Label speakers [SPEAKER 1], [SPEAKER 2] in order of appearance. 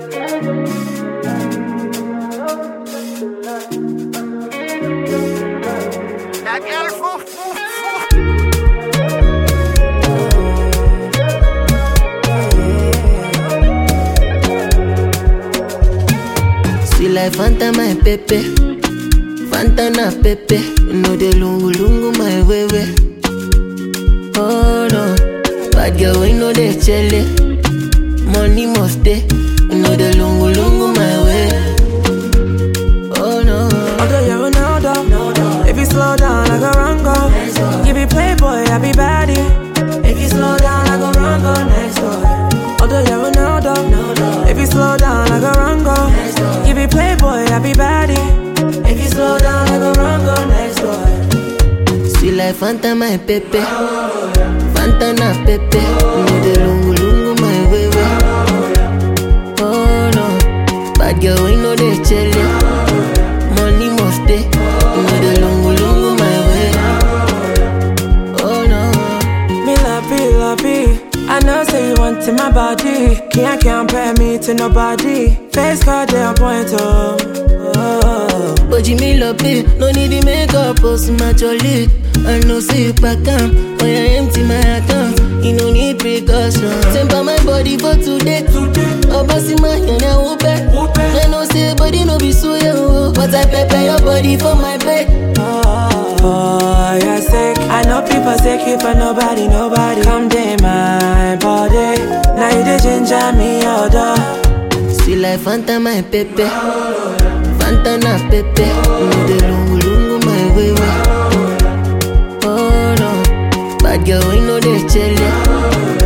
[SPEAKER 1] That girl foof, foof, foof.
[SPEAKER 2] Sweet like Fanta, my pepe. Fanta na pepe. You know the lungu lungu, my way way. Oh no, bad girl, we know the chele. Money must stay. You know the lungu lungu, my way. Oh no.
[SPEAKER 3] Although you're Ronaldo, if you slow down, I go run go. You be playboy, I be baddie. If you slow down, I go run go next door. Although you're Ronaldo, if you slow down, I go run go. You be playboy, I be baddie. If you slow down, I go run go next door.
[SPEAKER 2] Sweet like Fanta, my pepe. Fanta na pepe. You know the lungu lungu, my way way. Oh no, bad girl, we know the chele. Money must stay. You know the lungu lungu, my way. Oh no.
[SPEAKER 3] Me love you, love you. I know say you want in my body. Can't compare me to nobody. Face card, they on point, oh. oh.
[SPEAKER 2] But you me love it, no need the makeup, post my jolly. I know say you pack am, when I empty my account, you no need precaution. Temper my body for today, oh bossy man, you know whoop it. I know say body no be so yo, but I prepare your body for my bed.
[SPEAKER 3] Oh, you're sick. I know people sick you for nobody, nobody. Come day my body. Now you the ginger me order.
[SPEAKER 2] Sweet like Fanta, my pepe. Fanta na pepe, you know the lungu lungu, my way way. Oh no, bad girl, we know the chele.